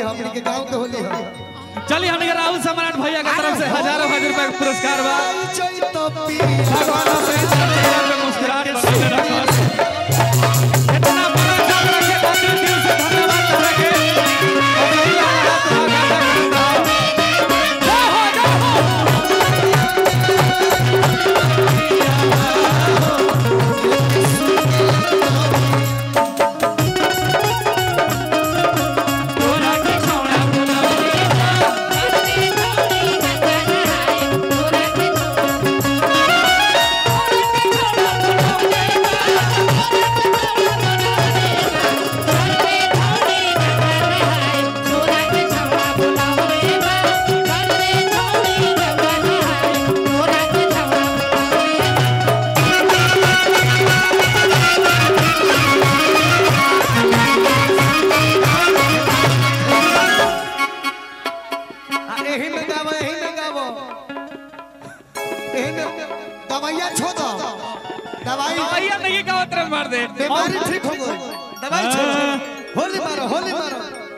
हमनी के गांव के होली है चलिए हमने के राहुल सम्राट भैया की तरफ से हजारों हजार रुपए का पुरस्कार बा चैत पिया भगवान अपने चेहरे पे मुस्कुराहट बनाए रखो इतना बड़ा काम रखे खातिर दिल से धन्यवाद करे के और भैया हाथ लगा के जय हो जय हो तोरा के छोड़ा आ, एही में गावो एही में गावो एही में दवाइयां छोड़ दो दवाई भैया नहीं का उतर मार दे बीमारी ठीक हो गई दवाई छोड़ दो होली मारो होली मारो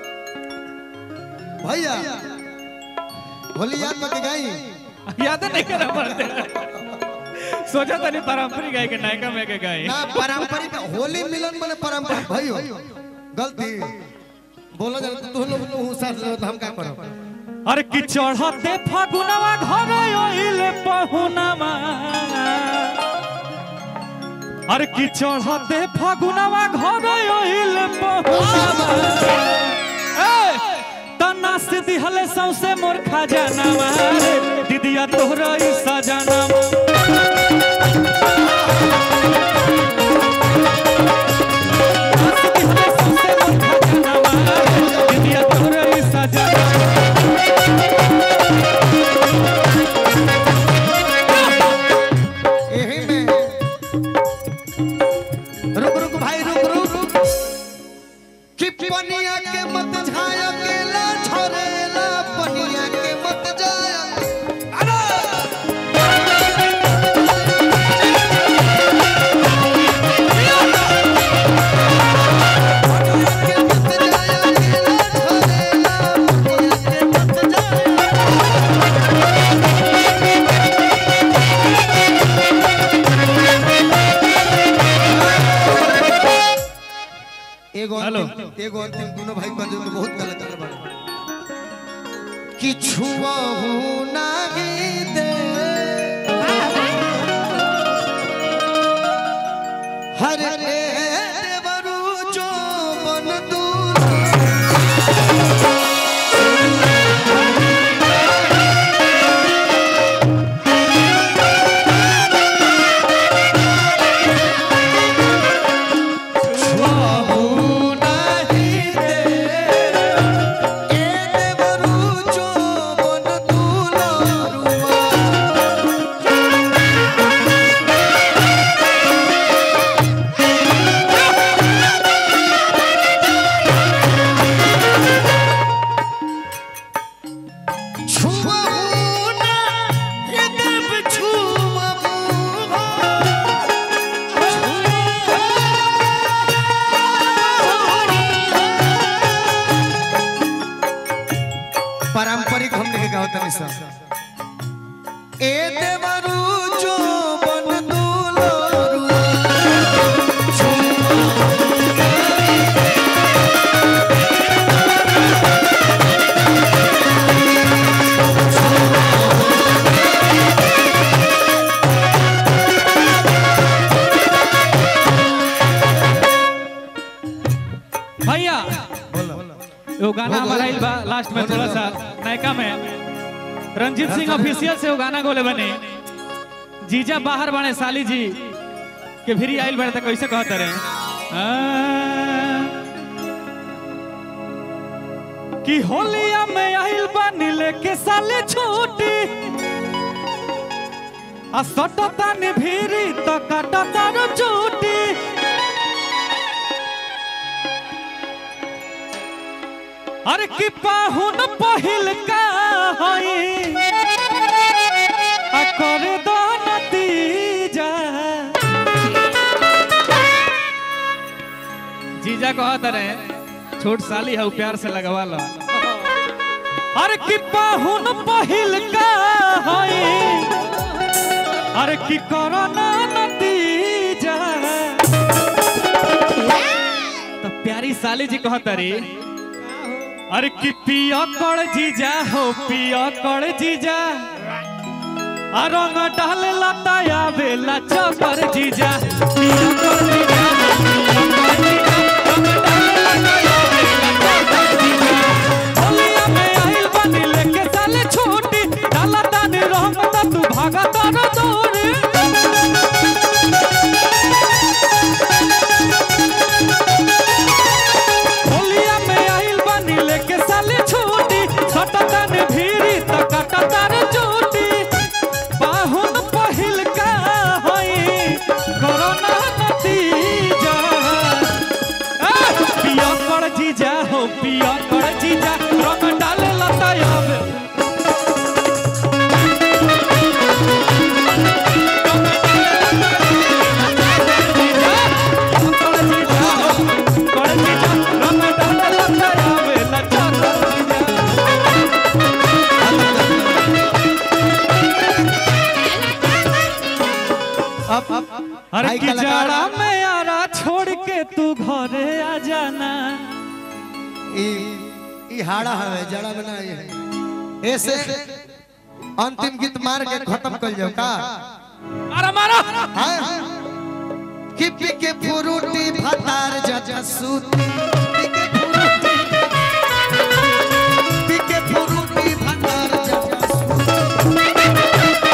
भैया होली याद मत गाई याद नहीं करा मार दे सोचा था नहीं पारंपरिक गाय के नायका में के गाय ना पारंपरिक होली मिलन माने पारंपरिक भाई गलती बोलो जरा तू लोग तू साथ ले तो हम का करो अरे कि चढ़ते फागुनवा घर ओइले पहुनवा अरे कि चढ़ते फागुनवा घर ओइले पहुनवा ए तना से दिहले सौसे मोर खजानवा रे दीदिया तोहरा ई सजनवा दिहले सौसे मोर खजानवा रे दीदिया तोहरा ई सजनवा एही में रुक रुक भाई रुक रुक कि पनिया के मत झाया केला छोरेला पनिया के मत जाया अरे पनिया के मत जाया केला छोरेला पनिया के मत जाया एगो हेलो। अंतिम एगो अंतिम दोनों भाई कंजूर के बहुत गलत कर बड़े कि छुआहू नाही दे हर रे देवरू जो बन दूर छुआहू नाही दे ए देवरू जो बन दूलरुआ छुआहू ना ए देव छुआहू पारंपरिक हमने के गावत नहीं सब ए देवरू जो बन दूलरुआ भैया वो गाना हमारा आइल बा लास्ट में थोड़ा सा नायका में रंजीत सिंह ऑफिशियल से वो गाना गोले बने जीजा बाहर बने साली जी के भी आइल बड़े तो कैसे कहते रहे आ, कि होलिया में आइल बनी लेके साले छोटी आ सटता नि भीरी तो कटता रो चूटी अरे कि पाहुन पहिल का हई आ कर दो नतीजा जीजा कहत रहे छोट साली है प्यार से लगवा लो अरे की पाहुन पहिल का होई अरे की कोरोना नतीजा तो प्यारी साली जी कहत रे अरे की पिया कड़ जीजा हो पिया कड़ जीजा आ रंग डाल लताया बेला चकर जीजा पिया कड़ जीजा हो, पिया कड़ जीजा, रंग डाल लताया बेला चकर जीजा। होलिया में आइल बानी लेके साले छूटी डाला तानी रंग त तू भागा तार दूरी होलिया में आइल बानी लेके साले छूटी सटा तानी भीरी त काटा तार चूटी बाहुन पहिल का होई कोरोना नतीजा ए, पिया कर जीजा हो पिया कर जीजा रंग डाले लताया में अब अरे भाई की कलाकार- जाड़ा में आरा छोड़ के तू घरे आ जाना ई ई हाड़ा हवे जड़ा बना ये है ऐसे अंतिम गीत मार के खत्म कर जाओ का अरे मारो हाँ? कि पी के फुरुटी भतार जजा सूती पी के फुरुटी पी के फुरुटी भतार जजा सूती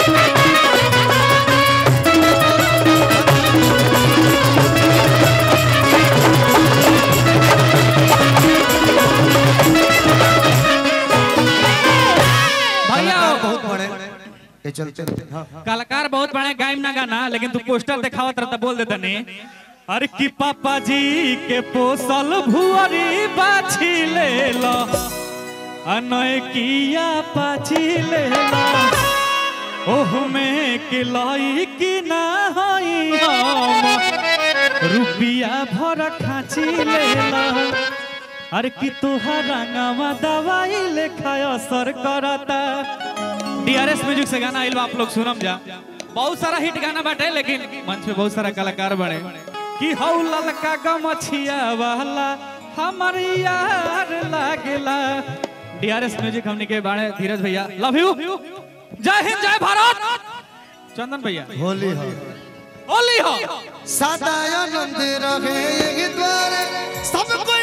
भैया कलाकार बहुत बड़े ये चलते हाँ कलाकार बहुत बड़े गायब ना गाना लेकिन तू पोस्टर दिखावत रहता बोल देता नहीं अरे कि पापा जी के पोसल भुअरी बाछी ले लो अनय किया पाछी ले लो ओह में के लाई कि ना हई हम रुपिया भर खाची ले लो अरे कि तोहार रंगवा दवाई लेखा असर करता डीआरएस म्यूजिक से गाना आइल बा आप लोग सुनम जा बहुत सारा हिट गाना बाटे लेकिन मंच पे बहुत सारा कलाकार बने कि हौ ललका गमछिया वाला हमर यार लागेला डीआरएस म्यूजिक हमनी के बाड़े धीरज भैया लव यू जय हिंद जय भारत चंदन भैया होली हो होली हो सदा आनंद रहे ये द्वार सब कोई